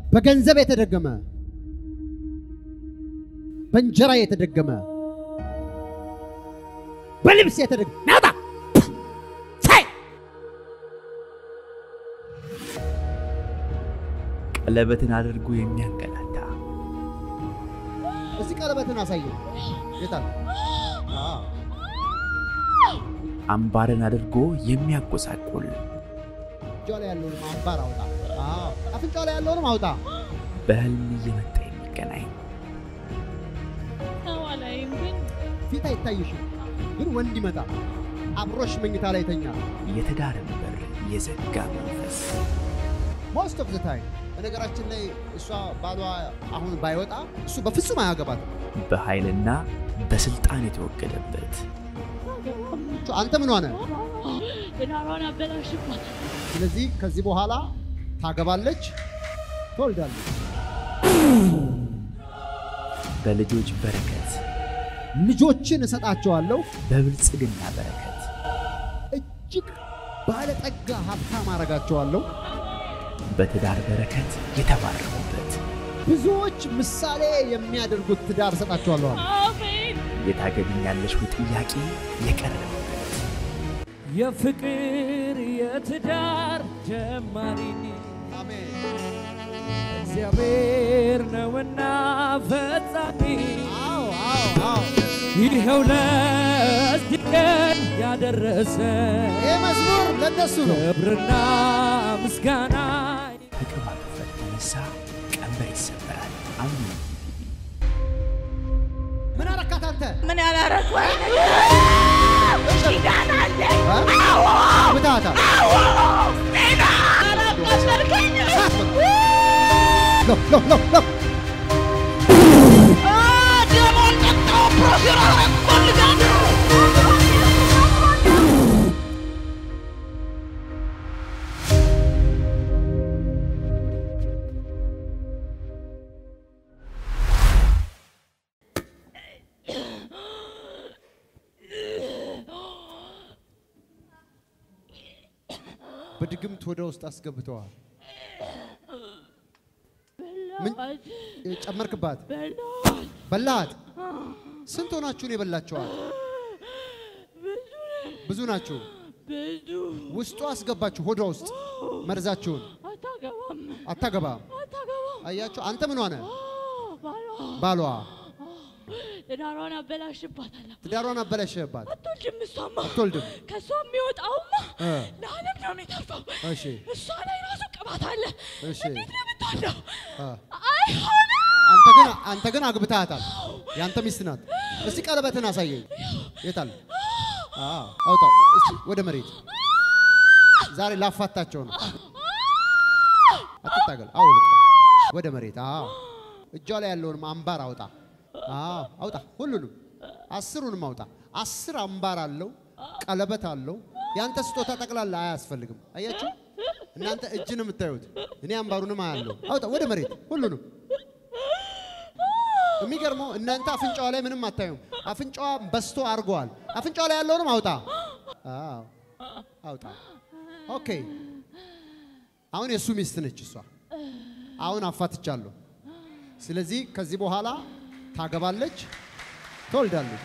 በገንዘብ የተደገመ በእንጀራ የተደገመ በልብስ የተደገመ ናውጣ ሳይ ቀለበትን አድርጎ የሚያንገላታ እዚህ ቀለበትን አሳየ ጌታ አምባርን አድርጎ የሚያጎሳቁል እጇ ላይ ያለውንም አምባር አውጣ። አዎ፣ አፍንጫ ላይ ያለውንም አውጣ። በህልም እየመጣ የሚገናኝ አላይም ግን ፊት አይታይሽም፣ ግን ወንድ ይመጣ አብሮሽ መኝታ ላይ ይተኛል። የትዳርን በር የዘጋ መንፈስ ሞስት ኦፍ ዘ ታይም በነገራችን ላይ እሷ ባሏ አሁን ባይወጣ እሱ በፍጹም አያገባትም። በኃይልና በስልጣን የተወገደበት አንተ ምን ሆነ? ትዳሯን አበላሽባት። ስለዚህ ከዚህ በኋላ ታገባለች፣ ትወልዳለች። በልጆች በረከት ልጆችን እሰጣቸዋለሁ፣ በብልጽግና በረከት እጅግ ባለጠጋ ሀብታም አረጋቸዋለሁ። በትዳር በረከት የተባረኩበት ብዙዎች ምሳሌ የሚያደርጉት ትዳር እሰጣቸዋለሁ አለ። አሜን። የታገቢኛለሽ ወይ ጥያቄ የቀረበበት የፍቅር የትዳር ጀማሪ አሜን። እግዚአብሔር ነውና ፈጻሚ አዎ አዎ አዎ። ይኸው ለዚህ ቀን ያደረሰ ይህ መዝሙር ለነሱ ነው። ክብርና ምስጋና ከቅባት ውፍረት የተነሳ ቀንበር ይሰበራል። አሜን። ምን አረካት አንተ? ምን ያላረኩ ኪዳን አለ ምታታ አላቃሰልከኝ ሎ ሎ ሎ ሎ ደሞን ጠጣው ፕሮፌራ ፈልጋለሁ በድግምት ወደ ውስጥ አስገብተዋል። ምን ጨመርክባት? በላሃት? ስንት ሆናችሁን የበላችኋል? ብዙ ናችሁ። ብዙ ውስጡ አስገባችሁ ሆዷ ውስጥ መርዛችሁን። አታገባም አታገባም። አታገባም አያችሁ፣ አንተ ምን ሆነ? ባሏ ባሏ ትዳሯን አበላሽባታለሁ ትዳሯን አበላሸባት። አትወልድም እሷማ አትወልድም። ከእሷ የሚወጣውማ እ ለዓለም ነው የሚተርፈው እሺ እሷ ላይ ራሱ ቅባት አለ እሺ። እንዴት ነው የምትወልደው እ አይሆንም አንተ ግን አንተ ግን አግብተሃታል። የአንተ ሚስት ናት። እስቲ ቀለበትን አሳየኝ። የታል? አዎ አውጣው እስቲ ወደ መሬት። ዛሬ ላፋታቸው ነው። አትታገል። አውልቅ ወደ መሬት። አዎ እጇ ላይ ያለውንም አምባር አውጣ። አዎ አውጣ፣ ሁሉንም አስሩንም አውጣ። አስር አምባር አለው፣ ቀለበት አለው። ያንተ ስጦታ ጠቅላላ አያስፈልግም። አያችሁ፣ እናንተ እጅን የምታዩት እኔ አምባሩንም አያለው። አውጣ ወደ መሬት ሁሉንም የሚገርመው እናንተ አፍንጫዋ ላይ ምንም አታዩም። አፍንጫዋ በስቶ አድርገዋል። አፍንጫዋ ላይ ያለውንም አውጣ። አዎ አውጣ። ኦኬ። አሁን የእሱ ሚስት ነች እሷ። አሁን አፋትቻለሁ። ስለዚህ ከዚህ በኋላ ታገባለች፣ ትወልዳለች።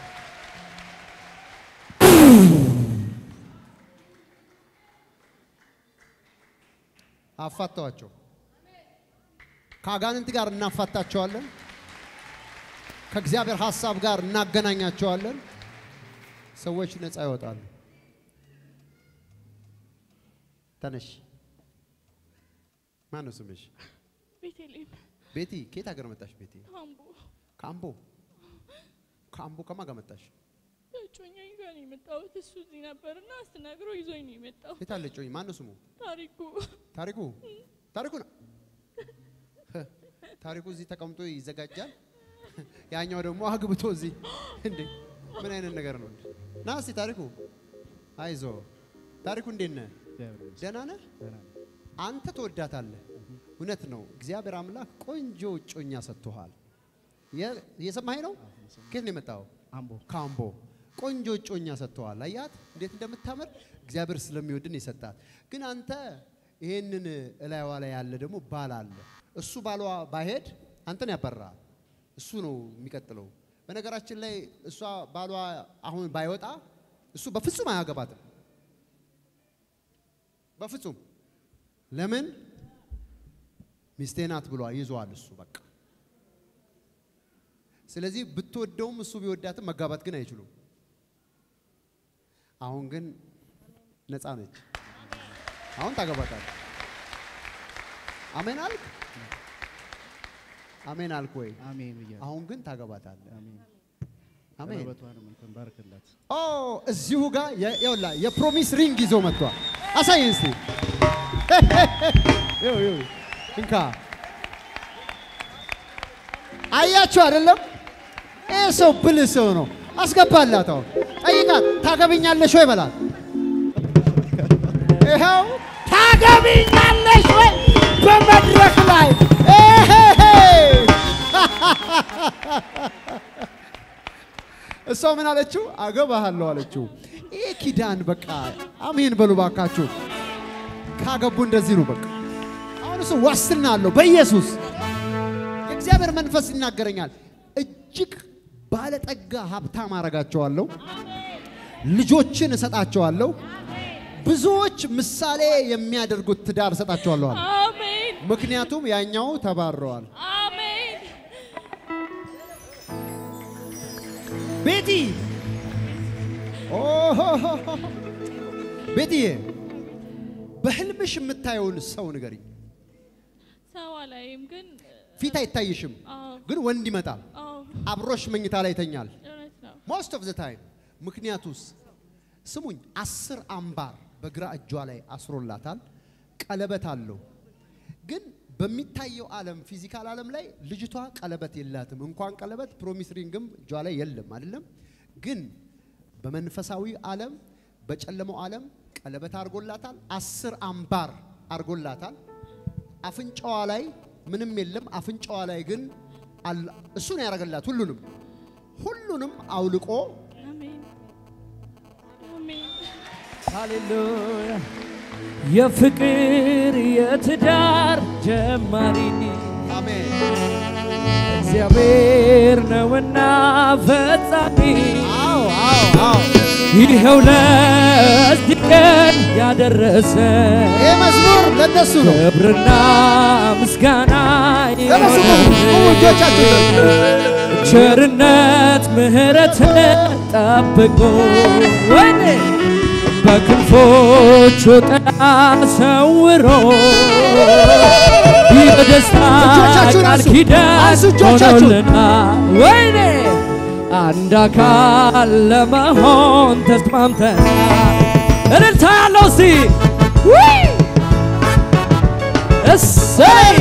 አፋተዋቸው። ከአጋንንት ጋር እናፋታቸዋለን። ከእግዚአብሔር ሐሳብ ጋር እናገናኛቸዋለን። ሰዎች ነፃ ይወጣሉ። ተነሽ። ማን ነው ስምሽ? ቤተልሔም ቤቲ። ከየት ሀገር መጣሽ? ቤቲ አምቦ ከአምቦ። ከአምቦ ከማን ጋር መጣሽ? እጮኛዬ ጋር ነው የመጣሁት እሱ እዚህ ነበርና አስተናግሮ ይዞኝ ነው የመጣው የት አለ ጮኝ? ማን ነው ስሙ? ታሪኩ ታሪኩ። ታሪኩ ነው። ታሪኩ እዚህ ተቀምጦ ይዘጋጃል። ያኛው ደግሞ አግብቶ እዚህ እንዴ! ምን አይነት ነገር ነው? ና እስቲ ታሪኩ፣ አይዞ ታሪኩ፣ እንዴት ነህ? ደህና ነህ? አንተ ትወዳታለህ። እውነት ነው። እግዚአብሔር አምላክ ቆንጆ እጮኛ ሰጥቶሃል። የ- እየሰማኸኝ ነው? ከየት ነው የመጣኸው? አምቦ ካምቦ ቆንጆ እጮኛ ሰጥተዋል። አያት እንዴት እንደምታምር እግዚአብሔር ስለሚወድን የሰጣት። ግን አንተ ይሄንን እላይዋ ላይ ያለ ደግሞ ባል አለ። እሱ ባሏ ባሄድ አንተን ያበራ እሱ ነው የሚቀጥለው። በነገራችን ላይ እሷ ባሏ አሁን ባይወጣ እሱ በፍጹም አያገባትም። በፍጹም ለምን ሚስቴ ናት ብሏ ይዟል እሱ በቃ። ስለዚህ ብትወደውም እሱ ቢወዳትም መጋባት ግን አይችሉም። አሁን ግን ነፃ ነች። አሁን ታገባታለህ። አሜን አልክ? አሜን አልክ ወይ? አሜን ብያለሁ። አሁን ግን ታገባታለህ። አሜን። አሜን። ቀለበቷንም እንትን ባርክላት። ኦ እዚሁ ጋር የ- ይኸውልህ የፕሮሚስ ሪንግ ይዞ መጥቷል። አሳየን እስቲ። ይኸው ይኸው እንካ። አያችሁ አይደለም? ይህ ሰው ብልህ ሰው ነው። አስገባላት። አሁን ጠይቃት፣ ታገብኛለሽ ወይ በላት። ይኸው ታገብኛለሽ ወይ በመድረክ ላይ ኤሄሄ! እሷ ምን አለችው? አገባሃለሁ አለችው። ይህ ኪዳን በቃ አሜን በሉ ባካችሁ። ካገቡ እንደዚህ ነው በቃ። አሁን እሱ ዋስትና አለው በኢየሱስ የእግዚአብሔር መንፈስ ይናገረኛል። እጅግ ባለጠጋ ሀብታም አረጋቸዋለሁ፣ ልጆችን እሰጣቸዋለሁ፣ ብዙዎች ምሳሌ የሚያደርጉት ትዳር እሰጣቸዋለሁ አለ። አሜን ምክንያቱም ያኛው ተባረዋል። አሜን ቤቲ ኦሆሆሆ። ቤትዬ በህልምሽ የምታየውን ሰው ንገሪኝ። ሰው አላይም ግን ፊት አይታይሽም፣ አዎ ግን ወንድ ይመጣል፣ አዎ አብሮሽ መኝታ ላይ ይተኛል። እውነት ነው ሞስት ኦፍ ዘ ታይም። ምክንያቱስ ስሙኝ፣ አስር አምባር በግራ እጇ ላይ አስሮላታል፣ ቀለበት አለው። ግን በሚታየው ዓለም ፊዚካል ዓለም ላይ ልጅቷ ቀለበት የላትም። እንኳን ቀለበት ፕሮሚስ ሪንግም እጇ ላይ የለም አይደለም። ግን በመንፈሳዊ ዓለም በጨለመው ዓለም ቀለበት አድርጎላታል፣ አስር አምባር አድርጎላታል። አፍንጫዋ ላይ ምንም የለም። አፍንጫዋ ላይ ግን አለ- እሱ ነው ያደረገላት ሁሉንም ሁሉንም አውልቆ አሜን አሜን ሃሌሉያ የፍቅር የትዳር ጀማሪ አሜን እግዚአብሔር ነውና ፈጻሚ አዎ አዎ አዎ ይኸው ለዚህ ቀን ያደረሰ ይህ መዝሙር ለነሱ ነው ክብርና ምስጋና ለነሱ ቁሙ ቁሙ እጆቻችሁ ቸርነት ምሕረት ጠብቆ ወይኔ በክንፎቹ ጥላ ሰውሮ የደስታ እጆቻችሁን ቃል አንሱ። ኪዳን አንሱ እጆቻችሁን። ሆኖልናል። ወይኔ አንድ አካል ለመሆን ተስማምተናል። እልልታ ያለው እስቲ ውይ! እሰይ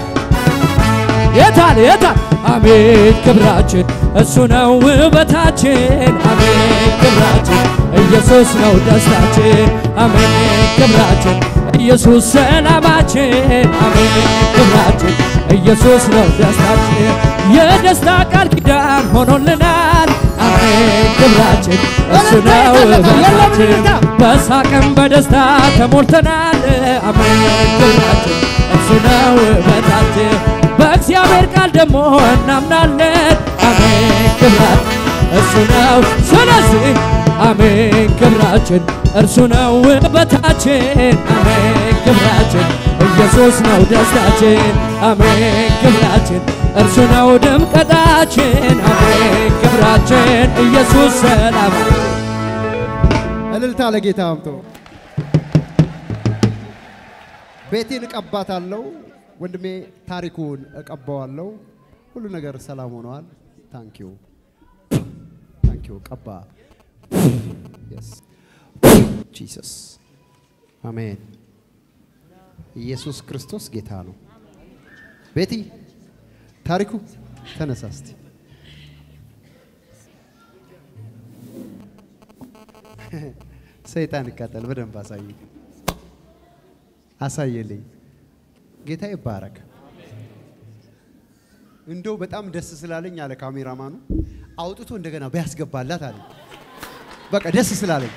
የታል የታል አሜን ክብራችን እሱ ነው ውበታችን አሜን ክብራችን ኢየሱስ ነው ደስታችን አሜን ክብራችን ኢየሱስ ሰላማችን አሜን ክብራችን ኢየሱስ ነው ደስታችን የደስታ ቃል ኪዳን ሆኖልናል አሜን ክብራችን እሱ ነው ውበታችን በሳቅም በደስታ ተሞልተናል አሜን ክብራችን እሱ ነው ውበታችን በእግዚአብሔር ቃል ደግሞ እናምናለን አሜን ክብራት እሱ ነው ስለዚህ አሜን ክብራችን እርሱ ነው ውበታችን አሜን ክብራችን ኢየሱስ ነው ደስታችን አሜን ክብራችን እርሱ ነው ድምቀታችን አሜን ክብራችን ኢየሱስ ሰላማችን እልልታ ለጌታ አምጦ ቤቴን እቀባታለሁ። ወንድሜ ታሪኩን እቀባዋለሁ። ሁሉ ነገር ሰላም ሆነዋል። ታንኪዩ ታንኪዩ። ቀባ ጂሰስ አሜን። ኢየሱስ ክርስቶስ ጌታ ነው። ቤቲ ታሪኩ ተነሳ እስቲ። ሰይጣን ይቃጠል። በደንብ አሳይ አሳየልኝ። ጌታ ይባረክ። እንደው በጣም ደስ ስላለኝ አለ ካሜራማኑ አውጥቶ እንደገና ቢያስገባላት አለ። በቃ ደስ ስላለኝ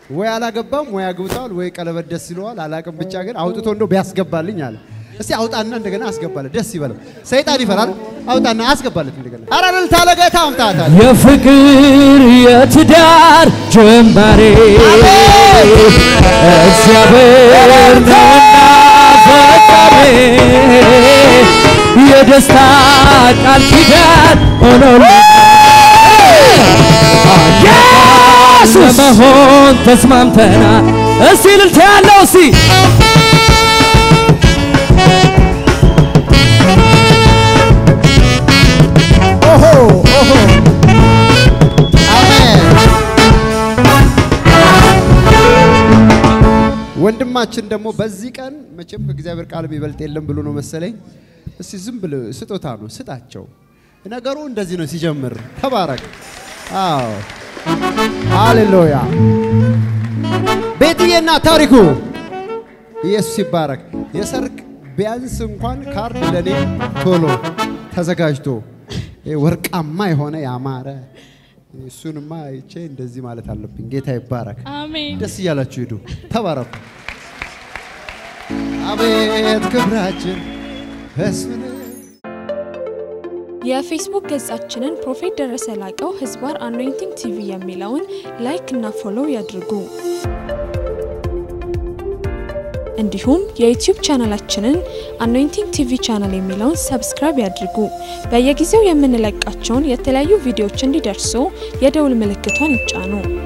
ወይ አላገባም ወይ አግብቷል ወይ ቀለበት ደስ ይለዋል አላቅም። ብቻ ግን አውጥቶ እንደው ቢያስገባልኝ አለ። እስቲ አውጣና እንደገና አስገባለት፣ ደስ ይበለው። ሰይጣን ይፈራል። አውጣና አስገባለት እንደገና። ኧረ እልልታ ለጌታ አምጣታል። የፍቅር የትዳር ጀማሬ እግዚአብሔር ነውና ፈጣሪ የደስታ ቃል ኪዳን ሆኖልናል ኢየሱስ ለመሆን ተስማምተናል። እስቲ እልልታ ያለው እስቲ ኦሆ ኦሆ አሜን። ወንድማችን ደግሞ በዚህ ቀን መቼም ከእግዚአብሔር ቃል የሚበልጥ የለም ብሎ ነው መሰለኝ። እስቲ ዝም ብሎ ስጦታ ነው ስጣቸው። ነገሩ እንደዚህ ነው ሲጀምር። ተባረክ። አዎ ሃሌሉያ። ቤትዬና ታሪኩ ኢየሱስ ይባረክ። የሰርግ ቢያንስ እንኳን ካርድ ለኔ ቶሎ ተዘጋጅቶ ይሄ ወርቃማ የሆነ ያማረ እሱንማ አይቼ እንደዚህ ማለት አለብኝ። ጌታ ይባረክ። አሜን። ደስ እያላችሁ ሂዱ፣ ተባረኩ። አቤት ክብራችን እሱን የፌስቡክ ገጻችንን ፕሮፌት ደረሰ ላቀው ህዝባር አኖይንቲንግ ቲቪ የሚለውን ላይክ እና ፎሎው ያድርጉ። እንዲሁም የዩቲዩብ ቻናላችንን አኖይንቲንግ ቲቪ ቻናል የሚለውን ሰብስክራይብ ያድርጉ። በየጊዜው የምንለቃቸውን የተለያዩ ቪዲዮዎች እንዲደርሱ የደውል ምልክቷን ይጫኑ።